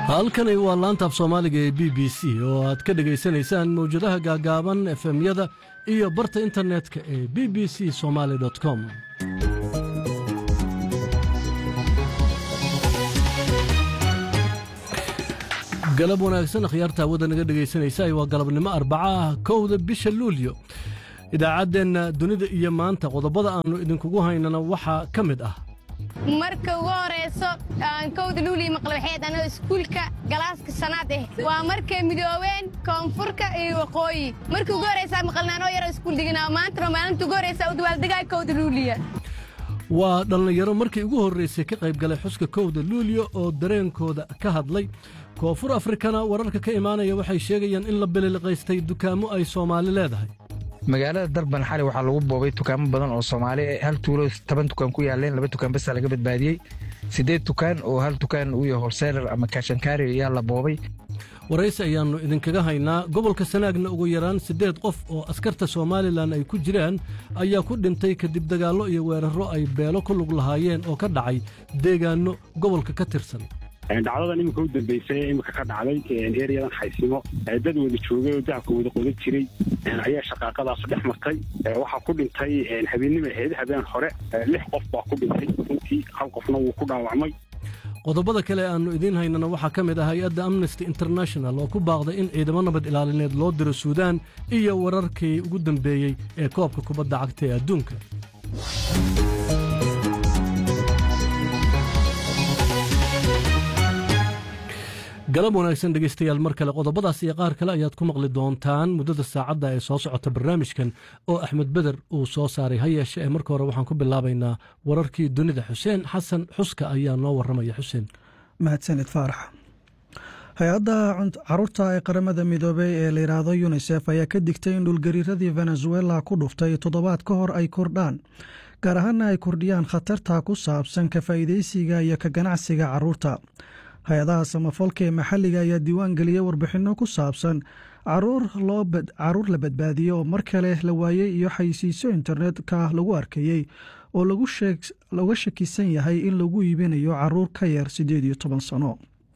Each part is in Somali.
halkani waa laanta af soomaaliga ee b b c oo aad ka dhegaysanaysaan mawjadaha gaagaaban efemyada iyo barta internetka ee b b c somaali com galab wanaagsan akhyaarta hawada naga dhegaysanaysa waa galabnimo arbaca ah kowda bisha luulyo idaacaddeenna dunida iyo maanta qodobada aannu idinkugu haynana waxaa ka mid ah marka ugu horayso aan kowda luuliya maqlabaxeed anoo iskuulka galaaska sanaad eh waa markay midoobeen koonfurka iyo waqooyi markii ugu horaysaa maqalnaanoo yaroo iskuul diganaa maantana maalinta ugu horaysaa u dawaaldegaya kowda luuliya waa dhallinyaro markii ugu horraysay ka qayb galay xuska kowda luulyo oo dareenkooda ka hadlay koonfur afrikana wararka ka imaanaya waxay sheegayaan in la bililiqaystay dukaamo ay soomaali leedahay magaalada darban xali waxaa lagu boobay dukaamo badan oo soomaali hal tuulo toban dukaan ku yaaleen laba dukaan basa laga badbaadiyey siddeed dukaan oo hal dukaan uu yahay holseelar ama kaashankaari ayaa la boobay waraysi ayaannu idinkaga haynaa gobolka sanaagna ugu yaraan siddeed qof oo askarta somalilan ay ku jiraan ayaa ku dhintay kadib dagaallo iyo weerarro ay beelo ku lug lahaayeen oo ka dhacay deegaanno gobolka ka tirsan dhacdadan iminka u dambaysay iminka ka dhacday eryadan xaysimo dad wada joogay oo dacabka wada qodan jiray ayaa shaqaaqadaas dhex martay waxaa ku dhintay habeennima ahayd habeen hore lix qof baa ku dhintay runtii hal qofna wuu ku dhaawacmay qodobada kale aannu idiin haynana waxaa ka mid ah hay-adda amnesty international oo ku baaqday in ciidamo nabad ilaalineed loo diro suudaan iyo wararkii ugu dambeeyey ee koobka kubadda cagta ee adduunka galab wanaagsan dhegaystayaal mar kale qodobadaas iyo qaar kale ayaad ku maqli doontaan muddada saacadda ee soo socota barnaamijkan oo axmed beder uu soo saaray ha yeeshe ee marka hore waxaan ku bilaabaynaa wararkii dunida xuseen xasan xuska ayaa noo warramaya xuseen mahadsanid faarax hay-adda caruurta ee qaramada midoobey ee layidhaahdo yunisef ayaa ka digtay in dhulgariiradii venezuela ku dhuftay toddobaad ka hor ay kordhaan gaar ahaana ay kordhiyaan khatarta ku saabsan ka faa'iidaysiga iyo ka ganacsiga caruurta hay-adaha samafalka ee maxalliga ayaa diiwaan geliyey warbixinno ku saabsan caruur la badbaadiyey oo mar kale la waayey iyo xayisiisyo internetka lagu arkayey oo looga shakisan yahay in lagu iibinayo caruur ka yar siddeed iyo toban sano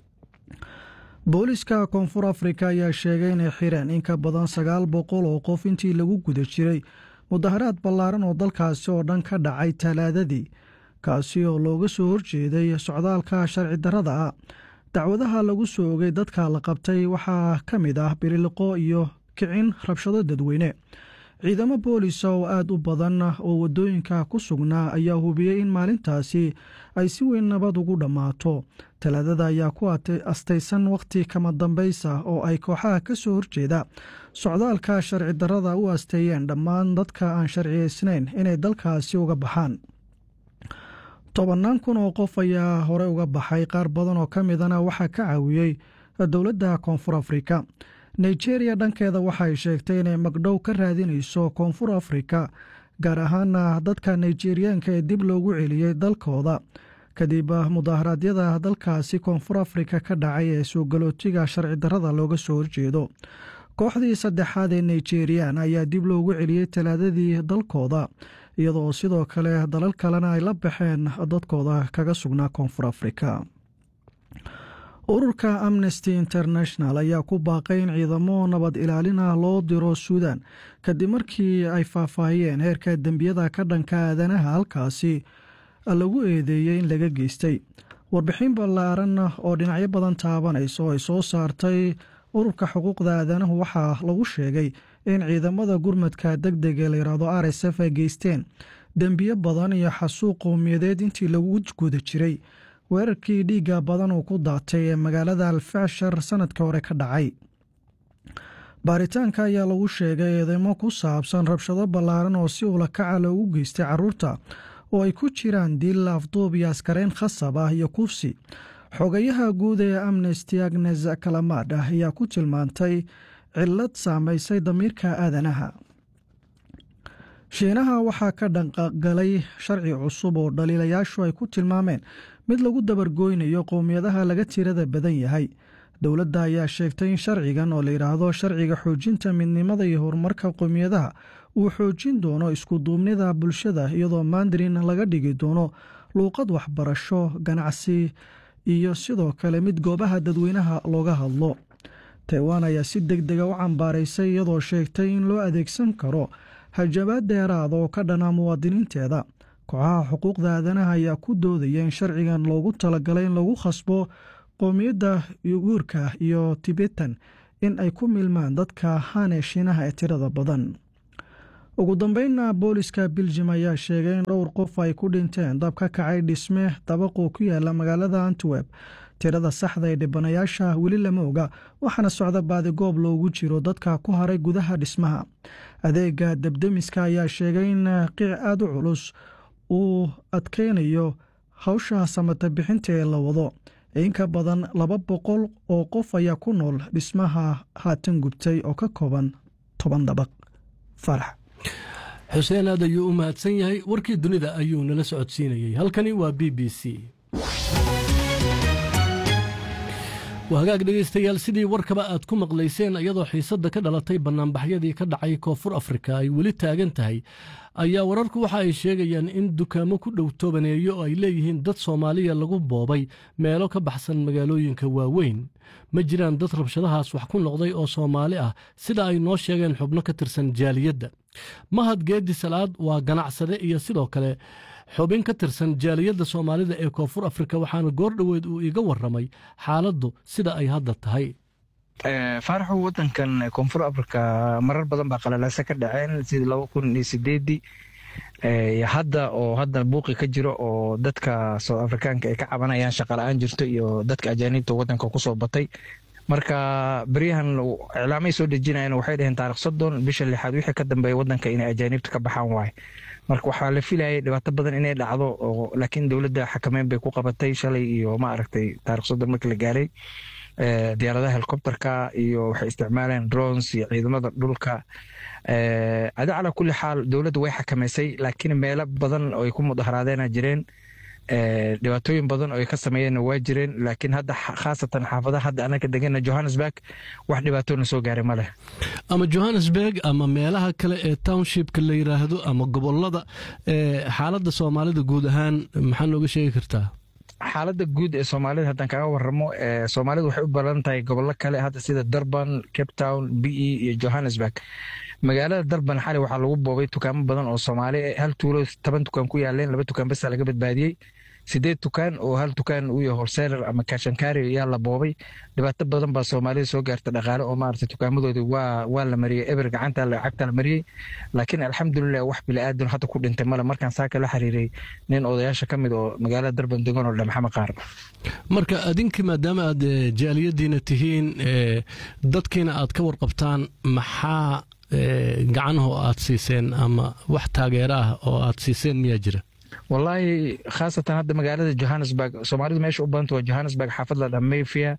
booliska koonfur afrika ayaa sheegay inay xireen in ka badan sagaal boqol oo qof intii lagu guda jiray mudaharaad ballaaran oo dalkaasi oo dhan ka dhacay talaadadii kaasi oo looga soo horjeeday socdaalka sharci darrada ah dacwadaha lagu soo ogay dadka la qabtay waxaa ka mid ah biriliqo iyo kicin rabshado dadweyne ciidamo boolisa oo aad u badan oo waddooyinka ku sugnaa ayaa hubiyey in maalintaasi ay si weyn nabad ugu dhammaato talaadada ayaa ku astaysan wakhti kama dambaysa oo ay kooxaha ka soo horjeeda socdaalka sharci darrada u asteeyeen dhammaan dadka aan sharciyaysnayn inay dalkaasi uga baxaan tobannaan kun oo qof ayaa hore uga baxay qaar badan oo ka midana waxaa ka caawiyey dowladda koonfur afrika nigeriya dhankeeda waxay sheegtay inay magdhow ka raadinayso koonfur afrika gaar ahaana dadka nigeriyaanka ee dib loogu celiyey dalkooda kadib mudaharaadyada dalkaasi koonfur afrika ka dhacay ee soo galootiga sharci darrada looga soo horjeedo kooxdii saddexaad ee nigerian ayaa dib loogu celiyey talaadadii dalkooda iyadoo sidoo kale dalal kalena ay la baxeen dadkooda kaga sugnaa koonfur afrika ururka amnesty international ayaa ku baaqay in ciidamo nabad ilaalin ah loo diro suudan kadib markii ay faahfaahiyeen heerka dembiyada ka dhanka aadanaha halkaasi lagu eedeeyey in laga geystay warbixin ballaaran oo dhinacyo badan taabanaysa oo ay soo saartay ururka xuquuqda aadanahu waxaa lagu sheegay in ciidamada gurmadka deg deg ee layidhaahdo r s f ay geysteen dembiyo badan iyo xasuuq qowmiyadeed intii lagu guda jiray weerarkii dhiigga badan uu ku daatay ee magaalada alfashar sanadkii hore ka dhacay baaritaanka ayaa lagu sheegay eedeymo ku saabsan rabshado ballaaran oo si ulakaca loogu geystay caruurta oo ay ku jiraan dil afduub iyo askareyn khasab ah iyo kufsi xogayaha guud ee amnesty agnes kalamaad ah ayaa ku tilmaantay cillad saamaysay damiirka aadanaha shiinaha waxaa ka dhanqagalay sharci cusub oo dhaliilayaashu ay ku tilmaameen mid lagu dabargooynayo qowmiyadaha laga tirada badan yahay dowladda ayaa sheegtay in sharcigan oo layidhaahdo sharciga xoojinta midnimada iyo horumarka qowmiyadaha uu xoojin doono iskuduubnida bulshada iyadoo mandarin laga dhigi doono luuqad waxbarasho ganacsi iyo sidoo kale mid goobaha dadweynaha looga hadlo taiwan ayaa si deg dega u cambaaraysay iyadoo sheegtay in loo adeegsan karo hajabaad dheeraada oo ka dhana muwaadiniinteeda kooxaha xuquuqda aadanaha ayaa ku doodaya in sharcigan loogu talagalay in lagu khasbo qowmiyadda yuguurka iyo tibetan in ay ku milmaan dadka hane shiinaha ee tirada badan ugu dambeynna booliska biljim ayaa sheegay in dhowr qof ay ku dhinteen dab ka kacay dhisme dabaqoo ku yaala magaalada antwerp tirada saxda ee dhibanayaasha weli lama oga waxaana socda baadigoob loogu jiro dadka ku haray gudaha dhismaha adeega debdemiska ayaa sheegay in qiic aada u culus uu adkeynayo hawsha samata bixinta ee la wado in ka badan laba boqol oo qof ayaa ku nool dhismaha haatan gubtay oo ka kooban toban dabaq farax xuseen aad ayuu u mahadsan yahay warkii dunida ayuu nala socodsiinayey halkani waa b b c waa hagaag dhegaystayaal sidii warkaba aad ku maqlayseen iyadoo xiisadda ka dhalatay bannaanbaxyadii ka dhacay koonfur afrika ay weli taagan tahay ayaa wararku waxa ay sheegayaan in dukaamo ku dhow toobaneeyo oo ay leeyihiin dad soomaaliya lagu boobay meelo ka baxsan magaalooyinka waaweyn ma jiraan dad rabshadahaas wax ku noqday oo soomaali ah sida ay noo sheegeen xubno ka tirsan jaaliyadda mahad geedi salaad waa ganacsade iyo sidoo kale xubin ka tirsan jaaliyadda soomaalida ee koonfur afrika waxaana goor dhoweed uu iga warramay xaaladdu sida ay hadda tahay faaraxu wadankan koonfur africa marar badan baa qalalaasa ka dhaceen sidii laba kun iyo sideedii hadda oo hadda buuqi ka jiro oo dadka south afrikaanka ay ka cabanayaan shaqala-aan jirto iyo dadka ajaaniibta wadanka kusoo batay marka beryahan iclaamay soo dejinayan waxay dhaheen taarikh soddon bisha lixaad wixii ka dambeeya wadanka inay ajaaniibta ka baxaan waaye marka waxaa la filayay dhibaato badan inay dhacdo oo laakiin dowladda xakameyn bay ku qabatay shalay iyo ma aragtay taarikh soddon markii la gaaray diyaaradaha helicopterka iyo waxay isticmaaleen drones iyo ciidamada dhulka adi calaa kulli xaal dowladda way xakameysay laakiin meelo badan oo ay ku mudaharaadeenaa jireen dhibaatooyin badan oo ay ka sameeyeenna waa jireen laakiin hadda khaasatan xaafadaha hadda anaka degana johannesburg wax dhibaatoona soo gaaray ma leh ama johannesburg ama meelaha kale ee townshipka la yidhaahdo ama gobolada xaaladda soomaalida guud ahaan maxaa nooga sheegi kartaa xaaladda guud ee soomaalida haddaan kaga waramo soomaalida waxay u badan tahay gobollo kale hadda sida durban cape town b e iyo johannesburg magaalada durban xali waxaa lagu boobay dukaamo badan oo soomaali hal tuulo toban dukaan ku yaaleen laba dukaan basa laga badbaadiyey sideed dukaan oo hal dukaan uu yahay horseeler ama kashankaari ayaa la boobay dhibaato badan baa soomaalida soo gaarta dhaqaale oo maarata dukaamadoodii waa waa la mariyey eber gacanta lacagta la mariyey laakiin alxamdulilah wax bili-aadan hadda ku dhintay male markaan saaka la xiriiray nin odayaasha ka mid oo magaalada durban degan oo dhamaxama qaar marka adinka maadaama aad jaaliyadiina tihiin dadkiina aad ka warqabtaan maxaa gacanho aad siiseen ama wax taageero ah oo aad siiseen miyaa jira wallaahi khaasatan hadda magaalada johannesburg soomaalidu meesha u badanta waa johannesburg xaafad la dhaa mayfia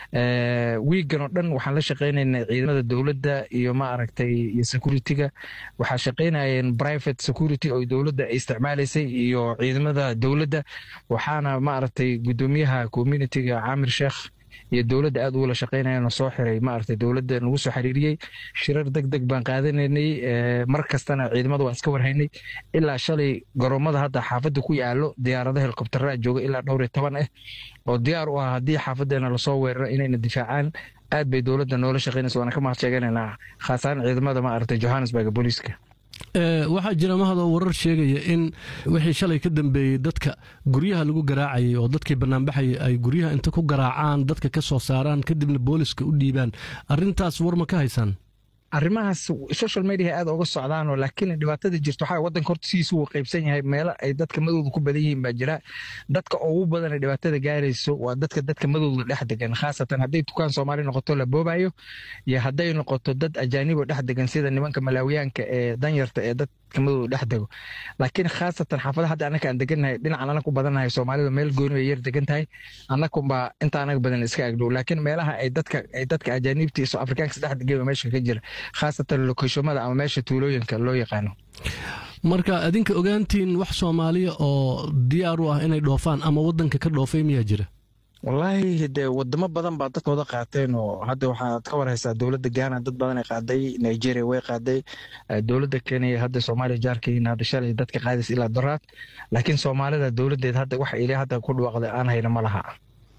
wiigan oo dhan waxaan la shaqaynaynaa ciidamada dowladda iyo ma aragtay iyo security-ga waxaa shaqaynayeen private security oo dowladda ay isticmaalaysay iyo ciidamada dowladda waxaana ma aragtay guddoomiyaha community-ga caamir sheekh iyo dowladda aad ugula shaqaynayana soo xiray maaragtay dowladda nagu soo xiriiriyey shirar deg deg baan qaadanaynay mar kastana ciidamada waan iska warhaynay ilaa shalay garoomada hadda xaafadda ku yaalo diyaarada helikobtera jooga ilaa dhowr iyo toban ah oo diyaar u ah haddii xaafadeena lasoo weeraro inayna difaacaan aad bay dowladda noola shaqaynaysa waana ka mahad sheeganaynaa khaasahaan ciidamada maaragtay johannesburg booliiska waxaa jira mahadoo warar sheegaya in wixii shalay ka dambeeyey dadka guryaha lagu garaacayay oo dadkii banaanbaxayay ay guryaha inta ku garaacaan dadka ka soo saaraan kadibna booliska u dhiibaan arintaas war ma ka haysaan arrimahaas social media aad oga socdaanoo laakiin dhibaatada jirto waxaa wadanka horta sidiisu uu qaybsan yahay meelo ay dadka madowda ku badan yihiin baa jira dadka ugu badan ee dhibaatada gaarayso waa dadka dadka madowda dhex degan khaasatan hadday dukaan soomaali noqoto la boobayo iyo hadday noqoto dad ajaanibo dhex degan sida nimanka malaawiyaanka ee danyarta ee dadka madowda dhex dego laakiin khaasatan xaafada hadda anaka aan degannahay dhinacan anaga ku badannahay soomaalida meel gooni bay yar degan tahay annakunbaa inta anaga badan iska agdhow laakiin meelaha ay dadka ay dadka ajaaniibta iyo afrikaanka dhex degan meesha ka jira khaasatan lokeshomada ama meesha tuulooyinka loo yaqaano marka adinka ogaantiin wax soomaaliya oo diyaar u ah inay dhoofaan ama wadanka ka dhoofay miyaa jira wallaahi dee wadamo badan baa dadkooda qaateen oo hadda waxaad ka warhaysaa dowladda ghana dad badan ay qaaday nigeria way qaaday dowladda kenya hadda soomaaliya jaarkiina hadda shalay dadka qaadaysa ilaa doraad laakiin soomaalida dowladdeed hadda waxa ili hadda ku dhawaaqday aan hayna ma laha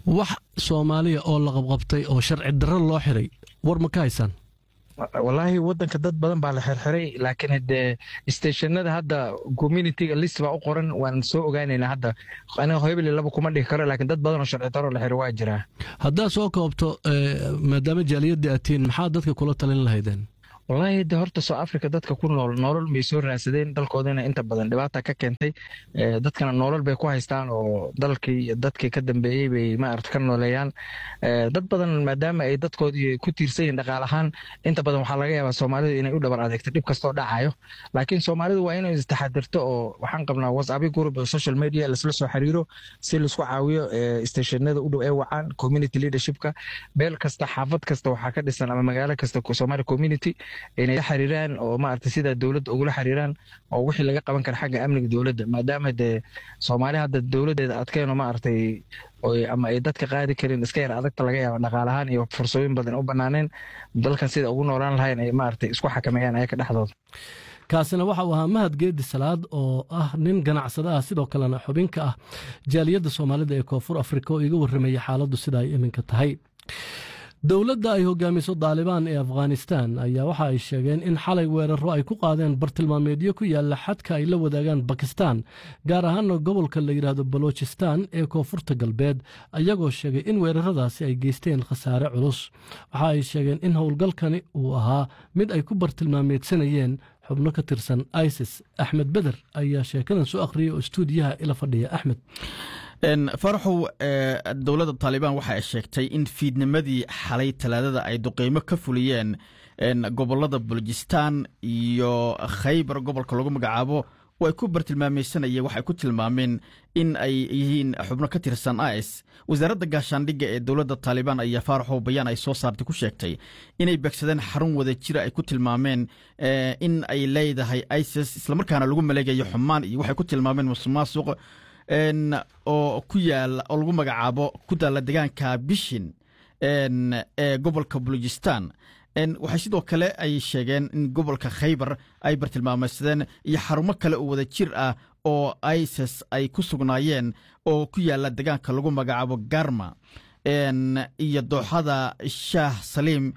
wax soomaaliya oo la qabqabtay oo sharci darro loo xiray war ma ka haysaan walaahi wadanka dad badan baa la xirxiray laakiin dee stationada hadda communityga list baa u qoran waan soo ogaanaynaa hadda aniga hebeli laba kuma dhihi karo laakiin dad badan oo sharci daro la xiray waa jiraa haddaad soo koobto maadaama jaaliyadda aad tihiin maxaa dadka kula talin lahaydeen wallaahi de horta soo africa dadka ku nool nolol may soo raadsadeen dalkoodina inta badan dhibaata ka keentay dadkana nolol bay ku haystaan oo dalkii iyo dadkii ka dambeeyey bay maarata ka nooleeyaan dad badan maadaama ay dadkoodii ku tiirsan yihin dhaqaal ahaan inta badan waxaa laga yaabaa soomaalidu inay u dhabar adeegto dhib kastoo dhacayo laakiin soomaalidu waa inay istaxadirto oo waxaan qabnaa whatsappyo group oo social media laisla soo xiriiro si laisku caawiyo stationada u dhow ee wacaan community leadershipka meel kasta xaafad kasta waxaa ka dhisan ama magaalo kasta soomaali community inay la xiriiraan oo maarata sida dowladda ugula xiriiraan oo wixii laga qaban kara xagga amniga dowladda maadaama dee soomaali hadda dowladdeeda adkeeno maaragtay ama ay dadka qaadi karin iska yar adagta laga yaaba dhaqaalahaan iyo fursooyin badan u banaaneen dalkan sida ugu noolaan lahayn ay maaragtay isku xakameeyaan ayaka dhexdooda kaasina waxa uu ahaa mahad geedi salaad oo ah nin ganacsada ah sidoo kalena xubin ka ah jaaliyadda soomaalida ee koonfur afrika oo iga warramayay xaaladdu sida ay iminka tahay dowladda ay hogaamiso daalibaan ee afghanistan ayaa waxa ay sheegeen in xalay weeraro ay ku qaadeen bartilmaameedyo ku yaalla xadka ay la wadaagaan bakistan gaar ahaana gobolka la yidhaahdo balochistan ee koonfurta galbeed ayagoo sheegay in weeraradaasi ay geysteen khasaare culus waxa ay sheegeen in howlgalkani uu ahaa mid ay ku bartilmaameedsanayeen xubno ka tirsan isis axmed beder ayaa sheekadan soo akhriyay oo istuudiyaha ila fadhiya axmed faraxow dowladda taalibaan waxa ay sheegtay in fiidnimadii xalay talaadada ay duqeymo ka fuliyeen gobolada bulojistan iyo khaybar gobolka lagu magacaabo oo ay ku bartilmaameysanayeen waxay ku tilmaameen in ay yihiin xubno ka tirsan is wasaaradda gaashaandhigga ee dowladda taalibaan ayaa faaraxow bayaan ay soo saartay ku sheegtay inay begsadeen xarun wada jira ay ku tilmaameen in ay leedahay isis islamarkaana lagu maleegayo xumaan iyo waxay ku tilmaameen musuqmaasuq oo ku yaala oo lagu magacaabo ku daalla degaanka bishin ee gobolka bulujistan waxay sidoo kale ay sheegeen in gobolka khaybar ay bartilmaameysadeen iyo xarumo kale oo wada jir ah oo isis ay ku sugnaayeen oo ku yaala degaanka lagu magacaabo garma iyo dooxada shaah saliim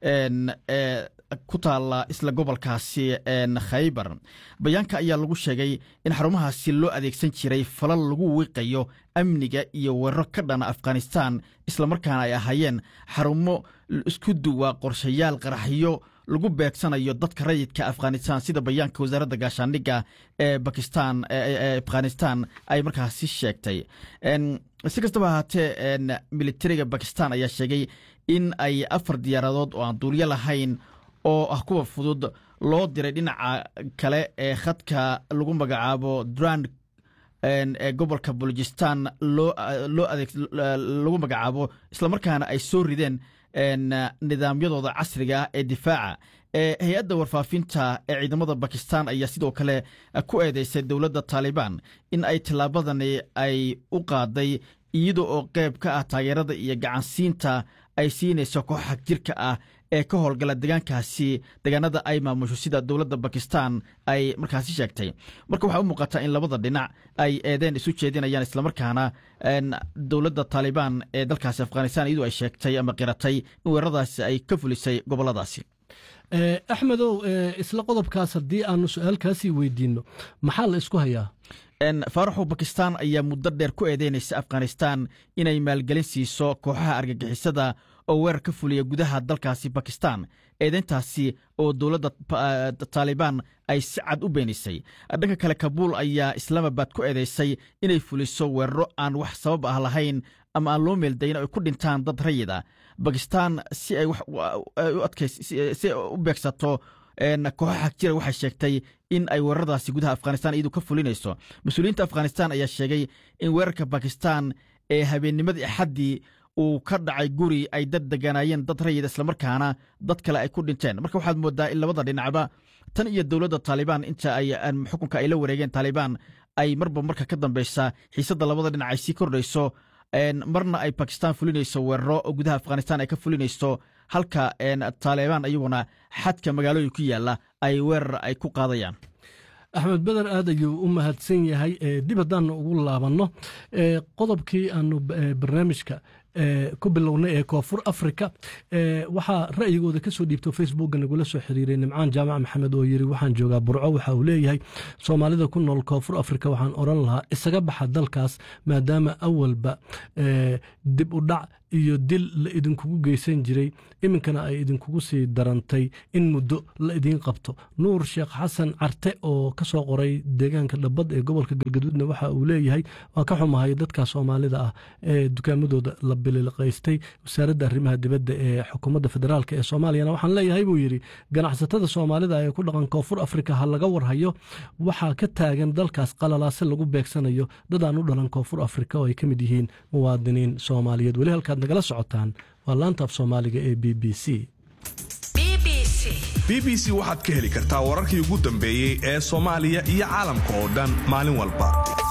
ku taala isla gobolkaasi khaybar bayaanka ayaa lagu sheegay in xarumahaasi loo adeegsan jiray falal lagu wiiqayo amniga iyo weeraro ka dhana afghanistan islamarkaana ay ahaayeen xarumo isku duwa qorshayaal qaraxyo lagu beegsanayo dadka rayidka afghanistan sida bayaanka wasaaradda gaashaandhigga ee bakistan ee afghanistan ay markaasi sheegtay si kastaba ahaatee militariga bakistan ayaa sheegay in ay afar diyaaradood oo aan duulyo lahayn oo ah kuwa fudud loo diray dhinaca kale ee khadka lagu magacaabo durand ee gobolka bulojistan loo adeeg lagu magacaabo islamarkaana ay soo rideen nidaamyadooda casriga ah ee difaaca hay-adda warfaafinta ee ciidamada bakistan ayaa sidoo kale ku eedeysay dowladda taalibaan in ay tillaabadani ay u qaaday iyada oo qeyb ka ah taageerada iyo gacansiinta ay siinayso kooxaha jirka ah ee ka howlgala degaankaasi degaanada ay maamusho sida dowladda bakistan ay markaasi sheegtay marka waxaa u muuqataa in labada dhinac ay eedeen isu jeedinayaan islamarkaana dowladda taalibaan ee dalkaasi afghanistan iyadu ay sheegtay ama qiratay in weeraradaasi ay ka fulisay goboladaasi axmedow isla qodobkaas haddii aanu su-aalkaasii weydiinno maxaa la isku hayaa faaraxow bakistan ayaa muddo dheer ku eedeynaysa afghanistan inay maalgelin siiso kooxaha argagixisada oo weerar ka fuliya gudaha dalkaasi bakistan eedeyntaasi oo dowladda taalibaan ay si cad u beenisay dhanka kale kabuul ayaa islaamabad ku eedeysay inay fuliso weeraro aan wax sabab ah lahayn ama aan loo meeldayin ay ku dhintaan dad rayid ah bakistan si ay si u beegsato kooxaha jira waxay sheegtay in ay weeraradaasi gudaha afghanistan iyadu ka fulinayso mas-uuliyiinta afghanistan ayaa sheegay in weerarka bakistan ee habeennimadii axaddii uu ka dhacay guri ay dad deganaayeen dad rayid islamarkaana dad kale ay ku dhinteen marka waxaad moodaa in labada dhinacba tan iyo dowladda taalibaan inta ay xukunka ay la wareegeen taalibaan ay marba marka ka dambeysa xiisadda labada dhinac ay sii kordhayso marna ay bakistan fulinayso weeraro oo gudaha afghanistan ay ka fulinayso halka taalibaan iyaguna xadka magaalooyin ku yaalla ay weerar ay ku qaadayaan axmed beder aad ayuu u mahadsan yahay dib haddaanu ugu laabanno qodobkii aanu barnaamijka ku bilownay ee koonfur africa waxaa ra'yigooda kasoo dhiibto facebookga nagula soo xiriiray nimcaan jaamac maxamed oo yiri waxaan joogaa burco waxa uu leeyahay soomaalida ku nool koonfur africa waxaan oran lahaa isaga baxa dalkaas maadaama awalba dib u dhac iyo dil la idinkugu geysan jiray iminkana ay idinkugu sii darantay in muddo la idiin qabto nuur sheekh xasan carte oo ka soo qoray deegaanka dhabbad ee gobolka galgaduudna waxa uu leeyahay waan ka xumahay dadka soomaalida ah ee dukaamadooda la bililqaystay wasaaradda arrimaha dibadda ee xukuumadda federaalk ee soomaaliyana waxaan leeyahay buu yidhi ganacsatada soomaalida ee ku dhaqan koonfur afrika ha laga warhayo waxaa ka taagan dalkaas qalalaase lagu beegsanayo dadaan u dhalan koonfur afrika oo ay ka mid yihiin muwaadiniin soomaaliyeed weli halkaad nagala socotaan waa laanta af soomaaliga ee b b c b b c waxaad ka heli kartaa wararkii ugu dambeeyey ee soomaaliya iyo caalamka oo dhan maalin walba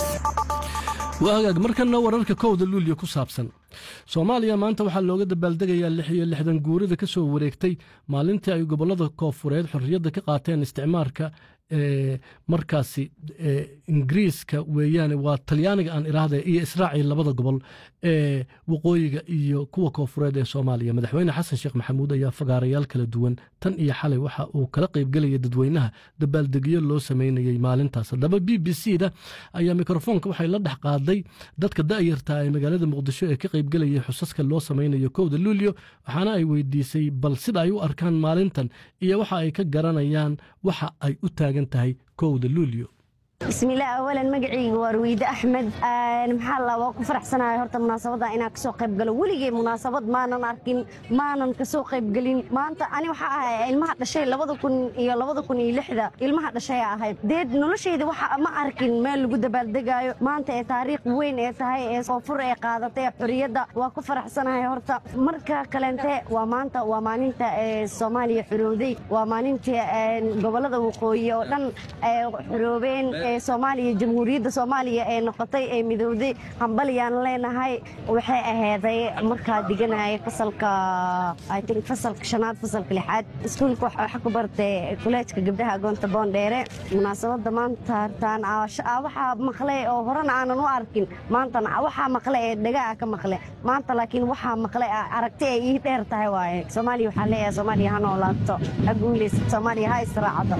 waagaag markana wararka kowda luulyo ku saabsan soomaaliya maanta waxaa looga dabaaldegayaa lix iyo lixdan guurida ka soo wareegtay maalintii ay gobollada koofureed xorriyadda ka qaateen isticmaarka ee markaasi ingiriiska weeyaane waa talyaaniga aan iraahda iyo israaciil labada gobol ee waqooyiga iyo kuwa koofureed ee soomaaliya madaxweyne xasan sheekh maxamuud ayaa fagaarayaal kala duwan tan iyo xalay waxa uu kala qaybgelaya dadweynaha dabaaldegyo loo sameynayey maalintaas haddaba b b c da ayaa mikrofoonka waxay la dhex qaaday dadka da'yarta ee magaalada muqdisho ee ka qaybgelayay xusaska loo sameynayo kowda luulyo waxaana ay weydiisay bal sida ay u arkaan maalintan iyo waxa ay ka garanayaan waxa ay u taagan tahay kowda luulyo bismillaah awalan magacayga waa ruwiide axmed maxaa la waa ku faraxsanahay horta munaasabadda inaan kasoo qayb galo weligay munaasabad maanan arkin maanan kasoo qaybgelin maanta ani waxaa ahay ilmaha dhashay labada kun iyo labada kun iyo lixda ilmaha dhashay ahayd deed noloshayda waxa ma arkin meel lagu dabaaldegaayo maanta ee taariikh weyn ee tahay ee koonfur ee qaadatay xorriyadda waa ku faraxsanahay horta marka kalente waa maanta waa maalinta ee soomaaliya xorowday waa maalintii gobollada waqooyi oo dhan xoroobeen soomaaliya jamhuuriyadda soomaaliya ee noqotay ee midowday hambalyaan leenahay waxay aheyday markaa diganaya fasalka itink fasalka shanaad fasalka lixaad iskuulka waxa ku bartay kuleejka gabdhaha agoonta boondheere munaasabadda maanta hartaan waxaa maqlay oo horena aanan u arkin maantana waxaa maqle ee dhagaa ka maqle maanta laakiin waxaa maqlay aragti ay ii dheer tahay waaye soomaaliya waxaa leeyahay soomaaliya ha noolaato ha guulaysa soomaaliya ha israacdo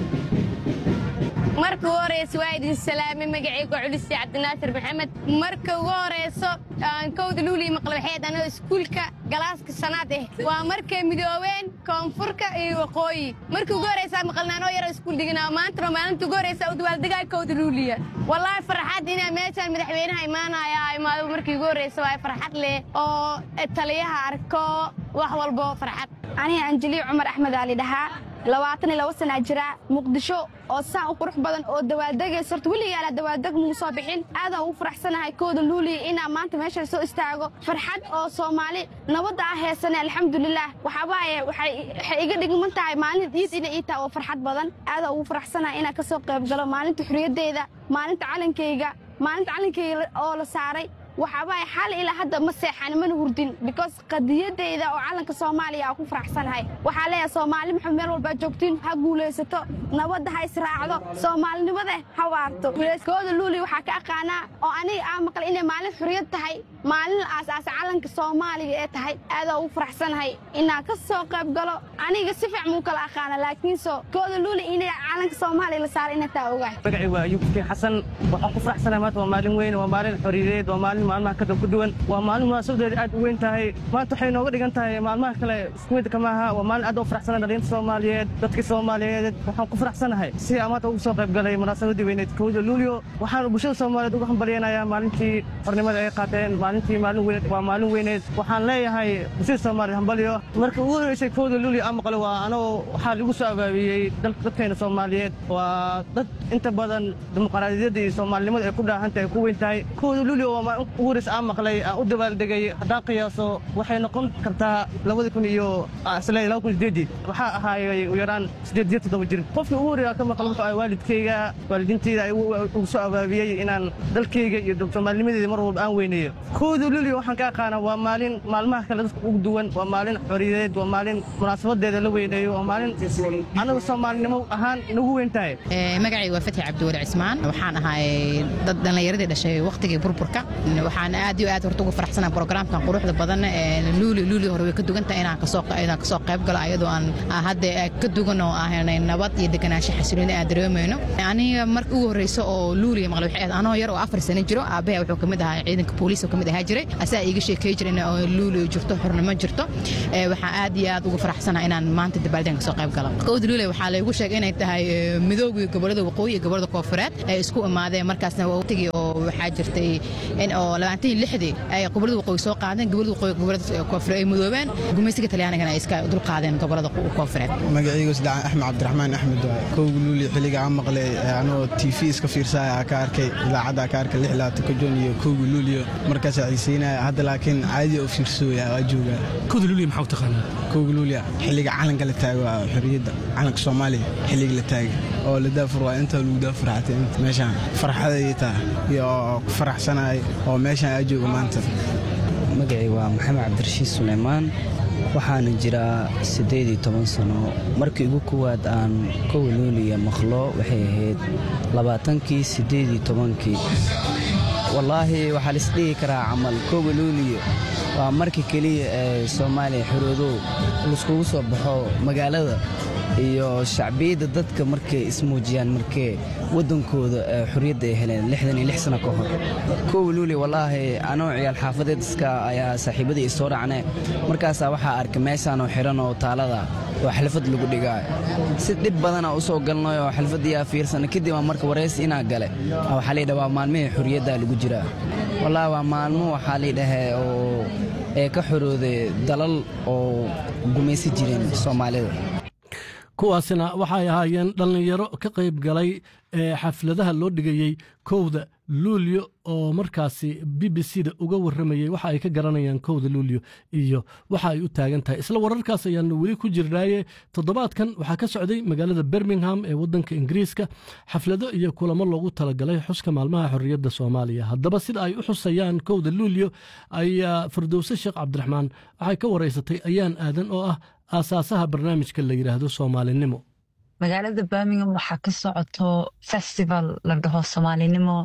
marka ugu horeysa waa idin salaamay magacayga culisi cabdinaasir maxamed marka ugu horeyso kowda luulii maqlabaxeed anoo iskuulka galaaska shanaad eh waa markay midoobeen koonfurka iyo waqooyi markii ugu horeysaa maqalnaanoo yaro iskuul diganaa maantana maalinta ugu horeysa u dabaaldegaa kowda luuliya wallaahi farxad inaa meeshaan madaxweynaha imaanaya imaado markii ugu horeysa waa farxad leh oo taliyaha arko wax walbo farxad aniga anjeliya cumar axmed aali dhahaa labaatan iyo laba sanaa jira muqdisho oo saan u qurux badan oo dawaaldegaysa horta weligaala dawaaldeg muu soo bixin aadaan ugu faraxsanahay kooda luuliya inaa maanta meesha soo istaago farxad oo soomaali nabadda ah heesane alxamdulilaah waxaabaaye waxay iga dhigman tahay maalin ciid ina ii taha oo farxad badan aadaan ugu faraxsanahay inaan ka soo qayb galo maalinta xuriyadeyda maalinta calankayga maalinta calankayga oo la saaray waxaabaaye xal ilaa hadda ma seexan mana hurdin because qadiyadeyda oo calanka soomaaliya aa ku faraxsanahay waxaa leeyahay soomaali maxamed meel walbaa joogtiin ha guulaysato nabadda ha israacdo soomaalinimada ha waarto kooda luuli waxaa ka aqaanaa oo aniga aa maqlay inay maalin xuriyad tahay maalin la aasaasa calanka soomaaliga ee tahay aadaa ugu faraxsanahay inaa ka soo qayb galo aniga si fiic muu kala aqaana laakiinse kooda luuli inay calanka soomaaliya la saaro inay taa ogahay magacay waa ayuub kiin xasan waxaan ku faraxsanahay maanta waa maalin weyn waa maalin xoriyadeed waa maalin maalmaha kada ku duwan waa maalin munaasabadeeda aad u weyn tahay maanta waxay nooga dhigan tahay maalmaha kale isku mid kama aha waa maalin aad u faraxsanahay dhalinta soomaaliyeed dadkii soomaaliyeed waxaan ku faraxsanahay si aan maanta ugu soo qayb galay munaasabadii weyneed kowda luulyo waxaan bulshada soomaaliyeed uga hambalyanayaa maalintii xornimada ay qaateen maalintii maalin weyneed waa maalin weyneed waxaan leeyahay bulshada soomaaliyeed hambalyo marka ugu horeysay kowda luulyo aan maqlo waa anoo waxaa lagu soo abaabiyey dadkeena soomaaliyeed waa dad inta badan dimuqraadiyadda iyo soomaalinimada ay ku dhaahan tahay ku weyn tahay kowda luulyo waa ugu horeys aan maqlay aan u dabaaldegay haddaan qiyaaso waxay noqon kartaa labada kun iyo isle laba kun sideedii waxaa ahaayay u yaraan sideed iyo toddoba jir qofkii ugu horeeya ka maqal wuxuu ahay waalidkayga waalidiintayda ay ugu soo abaabiyey inaan dalkayga iyo soomaalinimadeeda mar walba aan weyneeyo kooda luliyo waxaan ka aqaana waa maalin maalmaha kale dadka ugu duwan waa maalin xoriyadeed waa maalin munaasabadeeda la weyneeyo waa maalin anagu soomaalinimo ahaan nagu weyn tahay magacayga waa fatxi cabdiwali cismaan waxaan ahay dad dhallinyaradii dhashay wakhtigii burburka waxaan aad iyo aad horta ugu faraxsana brograamkan quruxda badan luuli luuli hore way ka dugantahay inaan kasoo inaan kasoo qayb galo ayadoo aan hadda ka dugan oo ahanay nabad iyo deganaansho xasilooni aan dareemayno aniga marka ugu horreysa oo luuliya maqlay waxay ahayd anoo yar oo afar sano jiro aabaha wuxuu kamid ahaa ciidanka booliiska kamid ahaa jiray asaa iiga sheekey jiray in luuli jirto xornimo jirto waxaan aad iyo aad ugu faraxsana inaan maanta dabaaldeen kasoo qayb galo kowda luuli waxaa laygu sheegay inay tahay midooga gobolada waqooyi iyo gobolada koofureed ay isku imaadeen markaasna waqtigii oo waxaa jirtay in oo labaatan iyo lixdii ay gobolada waqooyi soo qaadeen gobolada waqooyi gobolada koofureed ay midoobeen gumaysiga talyaanigana ay iska dul qaadeen gobolada koofureed magacaygu saddex axmed cabdiraxmaan axmed waaye kowga luuli xilliga aan maqlay anoo tv iska fiirsaya ka arkay idaacadda ka arkay lix labaatan ka joon iyo kowga luuliyo markaasaa xiiseynaya hadda laakiin caadi oo fiirsooya waa joogaa kowda luuliya maxaa u taqaanaa kowga luuliya xilliga calanka la taago waa xorriyadda calanka soomaaliya xilliga la taagay oo la daafur waa intaa lagu daafur xatay inta meeshaan farxaday taa iyo ku faraxsanahay oo meeshaan aa jooga maanta magacay waa maxamed cabdirashiid suleymaan waxaana jiraa siddeed iyo toban sano markii ugu kowaad aan kowa luuliya maqlo waxay ahayd labaatankii siddeed iyo tobankii wallaahi waxaa laisdhihi karaa camal kowa luuliya waa markii keliya ee soomaaliya xoroodow laiskugu soo baxo magaalada iyo shacbiyadda dadka markay ismuujiyaan markee waddankooda xorriyadda ay heleen lixdan iyo lix sano ka hor kowa luuli wallaahi anoo ciyaal xaafadeed iska ayaa saaxiibadii isoo dhacne markaasaa waxaa arkay meeshaanoo xiran oo taalada oo xalfad lagu dhigaayo si dhib badana u soo galnay oo xalfaddiyaa fiirsana kadib aan marka waraysi inaa gale waxaa laydhaha waa maalmihii xorriyaddaa lagu jiraa wallaahi waa maalmo waxaa laydhahee oo ee ka xorooday dalal oo gumaysi jireen soomaalida kuwaasina waxay ahaayeen dhallinyaro ka qayb galay xafladaha loo dhigayey kowda luulyo oo markaasi b b c da uga warramayey waxa ay ka garanayaan kowda luulyo iyo waxa ay u taagan tahay isla wararkaas ayaanu weli ku jirnaaye toddobaadkan waxaa ka socday magaalada birmingham ee waddanka ingiriiska xaflado iyo kulamo loogu talagalay xuska maalmaha xorriyadda soomaaliya haddaba sida ay u xusayaan kowda luulyo ayaa firdowse sheekh cabdiraxmaan waxay ka waraysatay ayaan aadan oo ah aasaasaha barnaamijka la yidhaahdo soomaalinimo magaalada birmingham waxaa ka socoto festival la dhaho soomaalinimo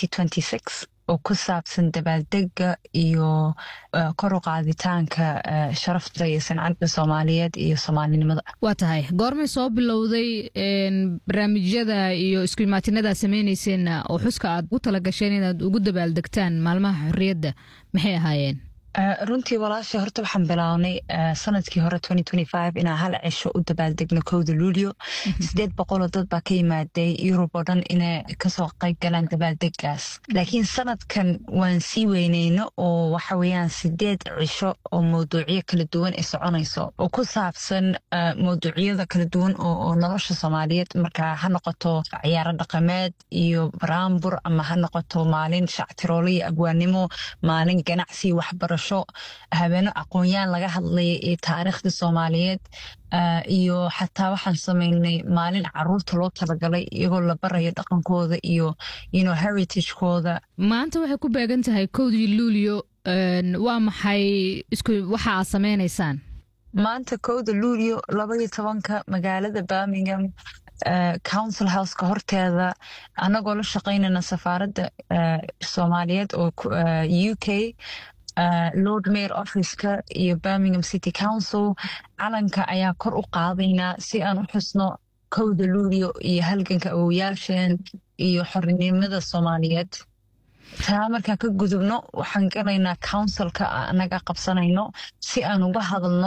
oo ku saabsan dabaaldega iyo kor u qaaditaanka sharafta iyo sancadda soomaaliyeed iyo soomaalinimada waa tahay goormay soo bilowday barnaamijyada iyo isku imaatinada samaynayseenna oo xuska aad u talagasheen inaad ugu dabaaldegtaan maalmaha xorriyadda maxay ahaayeen runtii walaasha horta waxaan bilownay sanadkii hore inaan hal cisho u dabaaldegno kowda luulyo sideed boqoloo dad baa ka yimaaday yurub oo dhan inay kasoo qayb galaan dabaaldegaas laakiin sanadkan waan sii weyneyno oo waxa weeyaan sideed cisho oo mawduucyo kala duwan ay soconayso oo ku saabsan mawduucyada kala duwan oo nolosha soomaaliyeed marka ha noqoto ciyaaro dhaqameed iyo baraambur ama ha noqoto maalin shactiroolo iyo abwaanimo maalin ganacsi waxbarasho habeeno aqoon-yaan laga hadlaya iyo taariikhda soomaaliyeed iyo xataa waxaan samaynay maalin caruurta loo talagalay iyagoo la barayo dhaqankooda iyo heritagekooda maanta waxay ku beegan tahay kowdii luulyo waa maxay waxa aad samaynaysaan maanta kowda luulyo labaiyo tobanka magaalada birmingham council houseka horteeda annagoo la shaqaynayna safaaradda soomaaliyeed oo u k lord mayor officeka iyo birmingham city council calanka ayaa kor u qaadaynaa si aan u xusno kowda luulyo iyo halganka awowayaasheen iyo xorinimada soomaaliyeed taa markaan ka gudubno waxaan galaynaa councilka anaga qabsanayno si aan uga hadalno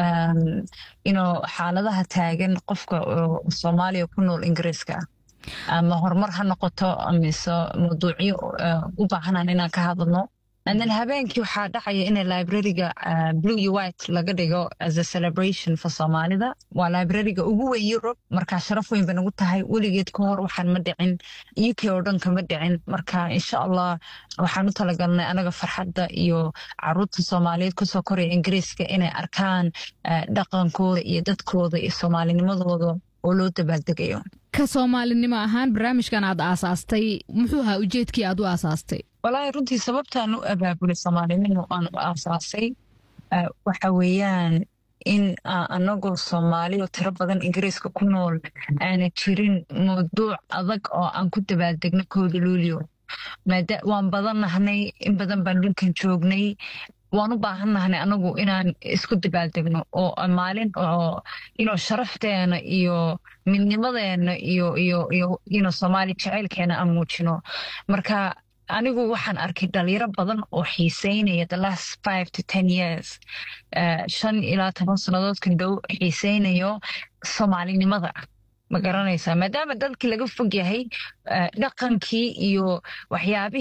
inuu xaaladaha taagan qofka soomaaliya ku nool ingiriiska ama horumar ha noqoto mise mawduucyo u baahanaan inaan ka hadalno then habeenkii waxaa dhacaya in librariga blue iyo white laga dhigo as a celebration for soomaalida waa librariga ugu weyn europe marka sharaf weyn bay nagu tahay weligeed ka hor waxaan ma dhicin uk oo dhan kama dhicin marka insha allah waxaan u talagalnay anaga farxadda iyo caruurta soomaaliyeed kusoo koraya ingiriiska inay arkaan dhaqankooda iyo dadkooda iyo soomaalinimadooda oo loo dabaaldegayo ka soomaalinimo ahaan barnaamijkan aad aasaastay muxuu ahaa ujeedkii aad u aasaastay walaahi runtii sababtaan u abaabulay soomaalinimo aan u aasaasay waxa weeyaan in anagoo soomaali oo tiro badan ingiriiska ku nool aana jirin mawduuc adag oo aan ku dabaaldegno kooda luulio waan badan nahnay in badan baan dhulkan joognay waan u baahan nahnay anagu inaan isku dabaaldegno oo maalin oo ino sharafteena iyo midnimadeena iyo iyo iyo ino soomaali jaceylkeena aan muujino marka anigu waxaan arkay dhalinyaro badan oo xiiseynaya the last five to ten years shan ilaa toban sannadoodkan dhow xiiseynayo soomaalinimada ma garanaysaa maadaama dalkii laga fog yahay dhaqankii iyo waxyaabihii